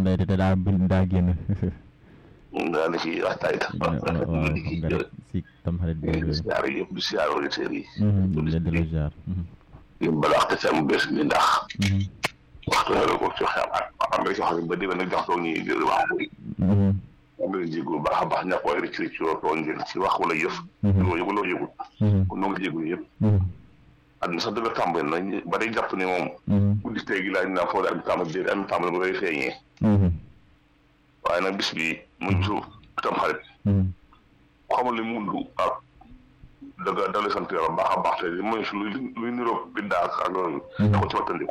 day te daa bind daa génn daa ne ci waxtaay tax waaw xam nga rek si tam xarit bi di siyaar yëpp di siyaar auditeurs yi leen di la jaar yi balaax te sam bés mi ndax waxtu la ko ci xam ak am nga ci xam ba déwén nag jox toog ñi di wax bu am nga jégu baax a baax ñàkk waaye rëcc rëcc yoo tooñ ngeen ci wax wala yëf loo yëgu loo yëgul kon noo ngi jégu yëpp àdduna sax dëgg tàmbali na ba day jàpp ne moom guddi tey gi laaj naa foo daal tàmbali déedéet am tàmbali bu koy feeñee waaye nag bis bi mu bisu tam xarit xamul li mundu ak dëgg dale sant yàlla baax a baax te li mooy luy luy niroog biddaa ak ak loolu da ko ci wattandiku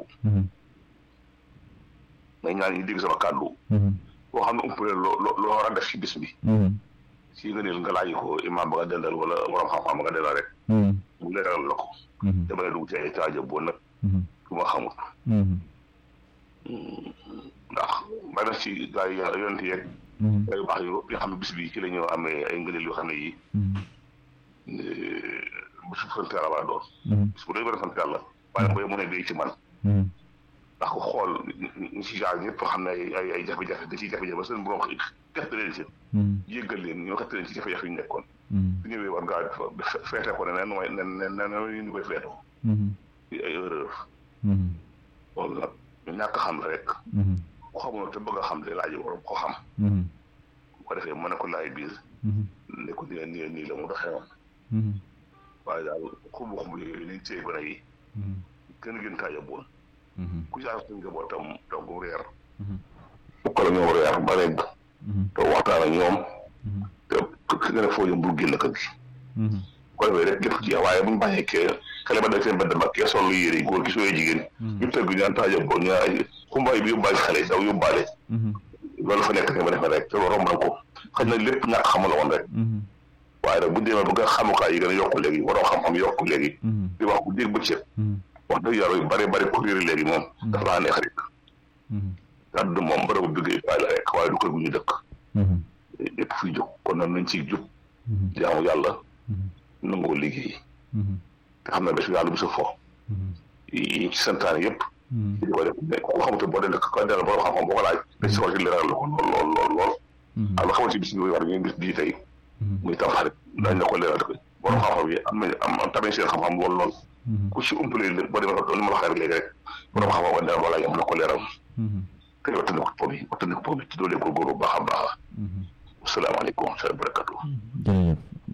may ñaan ñi dégg sama kàddu boo xam ne umpale loo loo war a def ci bis bi si nga neel nga laaj ko imaam ba nga dendal wala borom xam-xam ba nga dendal rek mu leeral la ko dama ne dugg ci ay taaja boo nag lu ma xamul ndax bari na ci gaa yi yonent yeeg ay baax yu yoo xam ne bis bi ci la ñu amee ay ngëneel yoo xam ne yi bisu sant yàlla war a doon bis bu doy bëri sant yàlla waaye booy mu ne day ci man ndax ko xool ñi ci jaar ñëpp xam ne ay ay jafe-jafe da ciy jafe-jafe seen borom xett leen ci yëggal leen ñoo xett leen ci jafe-jafe yu nekkoon su ñëwee war ngaa feete ko ne nen mooy nen nen nen ñu koy feetoo ay erreur loolu nag ñu ñàkk xam rek ku xamul te bëgg a xam te laaj waroon ko xam bu ko defee mën na ko laaj biir ne ko nii nii nii la mu doxee woon waaye daal xumbu xumbu yooyu liñ téye gone yi gën a gën kaa yóbbuwoon ku jaar suñ njabootam togg reer fukk la ñoom reer ba rek te waxtaan ak ñoom te ki nga ne foo jëm bul génn kër gi ko defee rek jëf ci waaye bu ñu bàyyee kee xale ba da seen bëdd ba kee sol lu yére góor gi sooy jigéen ñu tëgg ñaan taaja boo ñu ay xumbaay bi yóbbaale xale daw yóbbaale loolu fa nekk ne ba defee rek te loolu romb na ko xëy na lépp ñàkk xamul woon rek waaye nag bu demee ba nga xamukaay yi gën a yokku léegi waroo xam-xam yokku léegi di wax bu dégg bëccëg wax dëgg yàlla yu bari bari kuréel léegi moom dafa laa neex rek kàddu moom bërëbu duggee faay la rek waaye du kër gu ñu dëkk lépp fiy jóg kon nag nañ ciy jub jaamu yàlla nangoo liggéey te xam ne bés yàlla bu sa fo yi ci santaane yëpp di ko def mais ku xamante boo dee ko delloo borom xam-xam boo ko laaj dañ si war ci leeral la ko lool lool lool lool ak la xamante bis bi war ñu bis bii tey muy tam xarit dañ la ko leeral ko borom xam-xam yi am nañ am tamit seen xam-xam lool lool ku ci umpalee lépp boo demee li ma la waxee rek léegi rek borom xam-xam ba delloo wala yam la ko leeral te wattandi ko po bi wattandi ko po bi ci doolee ko góor bu baax a baax asalaamaaleykum wa rahmatulah. jërëjëf